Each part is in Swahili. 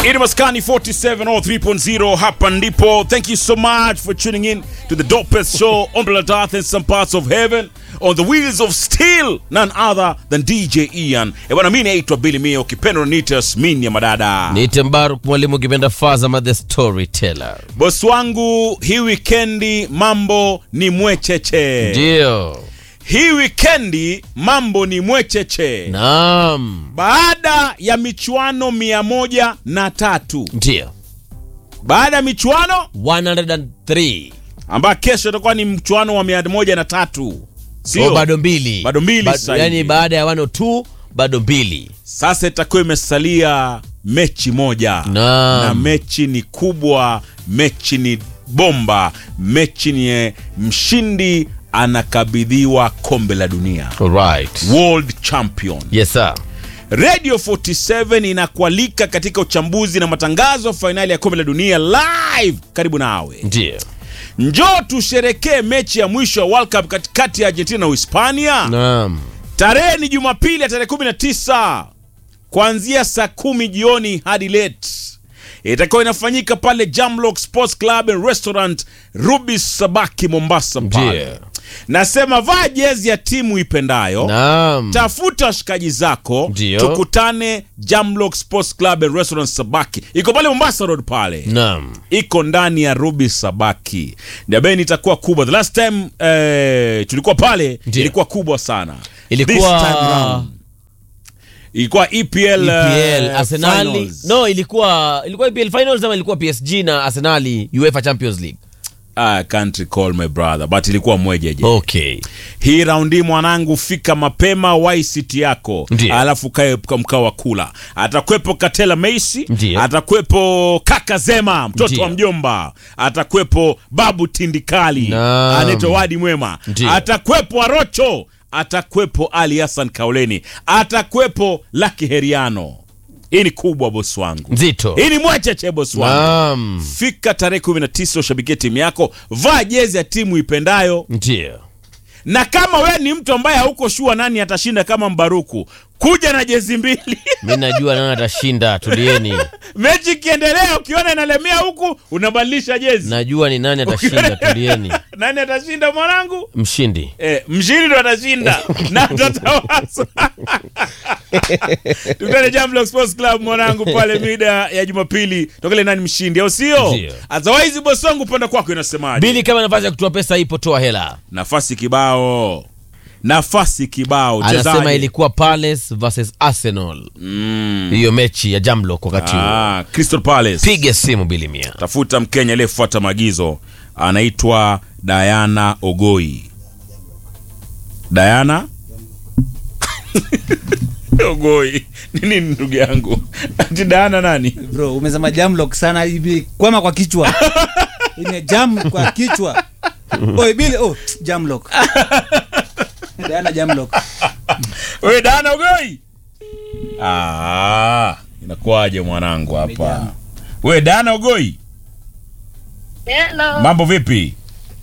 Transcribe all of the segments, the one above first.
Ini Maskani 47 or 3.0 hapa ndipo. Thank you so much for tuning in to the dopest show on planet Earth and some parts of heaven on the wheels of steel, none other than DJ Ian. E bwana, mimi naitwa Billy Mio, ukipenda niite Yasmin ya madada. Niite Mbaruk mwalimu ukipenda Fazama the storyteller. Bosi wangu, hii wikendi mambo ni mwecheche. Ndio. Hii wikendi mambo ni mwecheche. Naam. Baada ya michuano mia moja na tatu Ndio. baada ya michuano 103. ambayo kesho itakuwa ni mchuano wa mia moja na tatu sio? Oh, bado mbili. Bado mbili Ba- sasa yani hivi. baada ya 102 bado mbili. Sasa itakuwa imesalia mechi moja Naam. na mechi ni kubwa, mechi ni bomba, mechi ni mshindi anakabidhiwa kombe la dunia, Alright. world champion. Yes sir. Radio 47 inakualika katika uchambuzi na matangazo ya fainali ya kombe la dunia live karibu nawe. Ndio. Njoo tusherekee mechi ya mwisho ya World Cup katikati ya Argentina na Uhispania. Naam. Tarehe ni Jumapili ya tarehe 19 kuanzia saa kumi jioni hadi late. Itakuwa inafanyika pale Jamlock Sports Club and Restaurant Ruby Sabaki Mombasa pale. Ndio. Nasema vaa jezi ya timu ipendayo. Naam. Tafuta washikaji zako Ndio. tukutane Jamlock Sports Club and Restaurant Sabaki. Iko pale Mombasa Road pale Naam. iko ndani ya Ruby Sabaki. Dabeni itakuwa kubwa. The last time eh, tulikuwa pale Ndio. ilikuwa kubwa sana. Ilikuwa- This time round, ilikuwa EPL, EPL eh, Arsenali. finals. No, ilikuwa ilikuwa EPL finals ama ilikuwa PSG na Arsenali UEFA Champions League. I can't recall my brother but ilikuwa mwejeje. Okay. Hii raundi mwanangu, fika mapema, wai siti yako, Ndio. alafu kae kwa mkao wa kula. Atakwepo Katela Messi, Ndio. atakwepo Kaka Zema mtoto Ndio. wa mjomba, atakwepo Babu Tindikali Naam. anaitwa Wadi Mwema, Ndio. atakwepo Arocho, atakwepo Ali Hassan Kauleni, atakwepo Laki Heriano. Hii ni kubwa bosi wangu, Nzito. hii ni mwecheche bosi wangu. Naam. Fika tarehe 19 ushabikie timu yako, vaa jezi ya timu ipendayo Ndio. na kama wewe ni mtu ambaye hauko shua nani atashinda kama Mbaruku, kuja na jezi mbili. Mimi najua nani atashinda, tulieni. Mechi ikiendelea, ukiona inalemea huku, unabadilisha jezi. Najua ni nani atashinda, tulieni. Nani atashinda mwanangu? Mshindi. Eh, mshindi ndo atashinda na atatawasa. Tukutane Jamlock Sports Club mwanangu, pale mida ya Jumapili, tokele nani mshindi, au sio? Ndio. Otherwise bosi wangu, upande kwako inasemaje? Bili, kama nafasi ya kutoa pesa ipo, toa hela. Nafasi kibao, nafasi kibao. Anasema Chezaje? ilikuwa Palace versus Arsenal, Mm. hiyo mechi ya Jamlock wakati huo. Ah, Crystal Palace. Piga simu Bili Mia. tafuta mkenya aliyefuata maagizo anaitwa Diana Ogoi. Diana Ogoi ni nini ndugu yangu? Ati Diana nani? bro umesema jamlock sana hivi kwama kwa kichwa ine jam kwa kichwa oi bili oh jamlock Diana jamlock Wewe Diana Ogoi? Ah, inakuwaje mwanangu hapa? Vijana. Wewe Diana Ogoi, Hello. mambo vipi?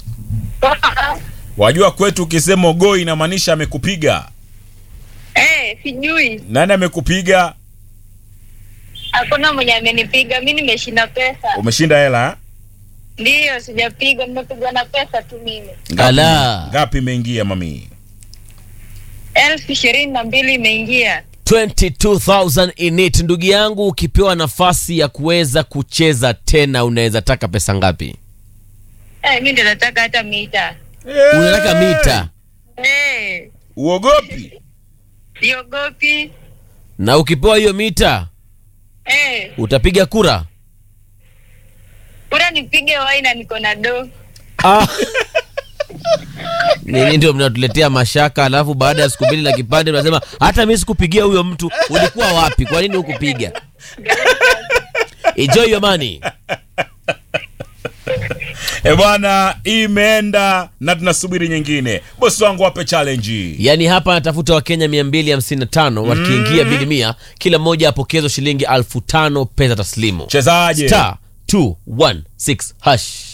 Wajua kwetu ukisema Ogoi inamaanisha amekupiga. Eh, sijui. Nani amekupiga? Hakuna mwenye amenipiga. Mi nimeshinda pesa. Umeshinda hela? eh? Ndiyo, sijapigwa. Nimepigwa na pesa tu mimi. Ngapi- Ala. Ngapi imeingia mami? elfu ishirini na mbili imeingia. 22000 in it. Ndugu yangu, ukipewa nafasi ya kuweza kucheza tena, unaweza taka pesa ngapi? Eh, mi ndio nataka hata mita. Unataka mita Eh, Uogopi? siogopi. na ukipewa hiyo mita Eh, utapiga kura. bora nipige wai na niko na do. Ah. Nini ndio mnatuletea mashaka, alafu baada ya siku mbili na kipande mnasema hata mimi sikupigia huyo mtu. Ulikuwa wapi? Kwa nini hukupiga? Enjoy your money. E bwana, imeenda na tunasubiri nyingine. Bosi wangu wape challenge. Yaani hapa anatafuta Wakenya 255 wakiingia bili mia, kila mmoja apokezwa shilingi elfu tano pesa taslimu. Chezaje? Star 216 hash.